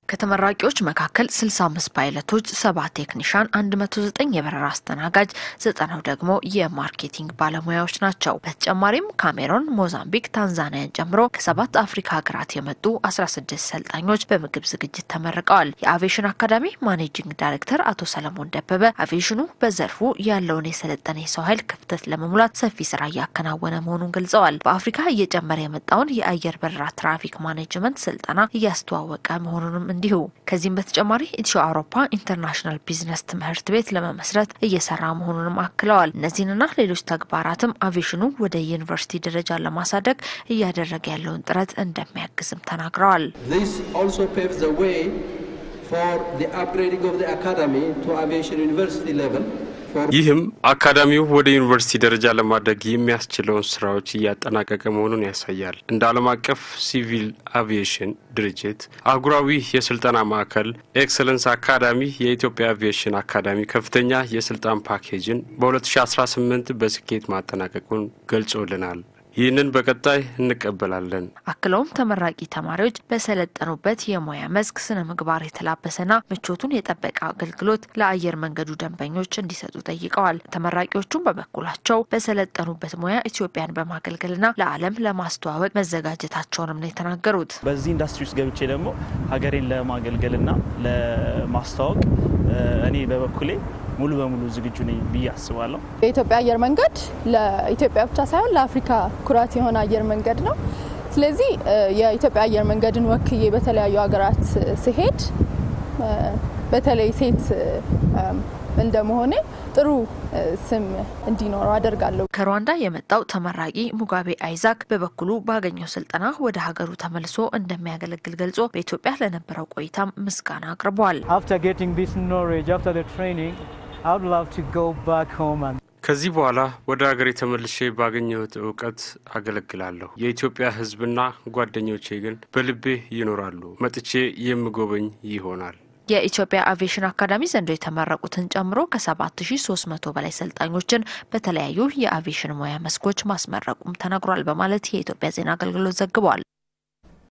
ከተመራቂዎች መካከል 65 ፓይለቶች፣ ሰባት ቴክኒሻን፣ 109 የበረራ አስተናጋጅ፣ ዘጠናው ደግሞ የማርኬቲንግ ባለሙያዎች ናቸው። በተጨማሪም ካሜሮን፣ ሞዛምቢክ፣ ታንዛኒያን ጨምሮ ከሰባት አፍሪካ ሀገራት የመጡ 16 ሰልጣኞች በምግብ ዝግጅት ተመርቀዋል። የአቪዬሽን አካዳሚ ማኔጂንግ ዳይሬክተር አቶ ሰለሞን ደበበ አቪዬሽኑ በዘርፉ ያለውን የሰለጠነ የሰው ኃይል ክፍተት ለመሙላት ሰፊ ስራ እያከናወነ መሆኑን ገልጸዋል። በአፍሪካ እየጨመረ የመጣውን የአየር በረራ ትራፊክ ማኔጅመንት ስልጠና እያስተዋወቀ መሆኑንም እንዲሁ ከዚህም በተጨማሪ ኢትዮ አውሮፓ ኢንተርናሽናል ቢዝነስ ትምህርት ቤት ለመመስረት እየሰራ መሆኑንም አክለዋል። እነዚህንና ሌሎች ተግባራትም አቪዬሽኑ ወደ ዩኒቨርሲቲ ደረጃ ለማሳደግ እያደረገ ያለውን ጥረት እንደሚያግዝም ተናግረዋል። This also paves the way for the upgrading of the academy to aviation university level. for ይህም አካዳሚው ወደ ዩኒቨርሲቲ ደረጃ ለማድረግ የሚያስችለውን ስራዎች እያጠናቀቀ መሆኑን ያሳያል። እንደ ዓለም አቀፍ ሲቪል አቪዬሽን ድርጅት አህጉራዊ የስልጠና ማዕከል ኤክሰለንስ አካዳሚ የኢትዮጵያ አቪዬሽን አካዳሚ ከፍተኛ የስልጣን ፓኬጅን በ2018 በስኬት ማጠናቀቁን ገልጾልናል። ይህንን በቀጣይ እንቀበላለን። አክለውም ተመራቂ ተማሪዎች በሰለጠኑበት የሙያ መስክ ስነ ምግባር የተላበሰና ምቾቱን የጠበቀ አገልግሎት ለአየር መንገዱ ደንበኞች እንዲሰጡ ጠይቀዋል። ተመራቂዎቹም በበኩላቸው በሰለጠኑበት ሙያ ኢትዮጵያን በማገልገልና ለዓለም ለማስተዋወቅ መዘጋጀታቸውንም ነው የተናገሩት። በዚህ ኢንዱስትሪ ውስጥ ገብቼ ደግሞ ሀገሬን ለማገልገልና ለማስተዋወቅ እኔ በበኩሌ ሙሉ በሙሉ ዝግጁ ነኝ ብዬ አስባለሁ። የኢትዮጵያ አየር መንገድ ለኢትዮጵያ ብቻ ሳይሆን ለአፍሪካ ኩራት የሆነ አየር መንገድ ነው። ስለዚህ የኢትዮጵያ አየር መንገድን ወክዬ በተለያዩ ሀገራት ስሄድ በተለይ ሴት እንደመሆኔ ጥሩ ስም እንዲኖረው አደርጋለሁ። ከሩዋንዳ የመጣው ተመራቂ ሙጋቤ አይዛክ በበኩሉ ባገኘው ስልጠና ወደ ሀገሩ ተመልሶ እንደሚያገለግል ገልጾ በኢትዮጵያ ለነበረው ቆይታም ምስጋና አቅርቧል። After getting this knowledge, after the training, I would love to go back home and ከዚህ በኋላ ወደ ሀገሬ ተመልሼ ባገኘሁት እውቀት አገለግላለሁ። የኢትዮጵያ ሕዝብና ጓደኞቼ ግን በልቤ ይኖራሉ። መጥቼ የምጎበኝ ይሆናል። የኢትዮጵያ አቪዬሽን አካዳሚ ዘንድሮ የተመረቁትን ጨምሮ ከ7300 በላይ ሰልጣኞችን በተለያዩ የአቪዬሽን ሙያ መስኮች ማስመረቁም ተነግሯል በማለት የኢትዮጵያ ዜና አገልግሎት ዘግቧል።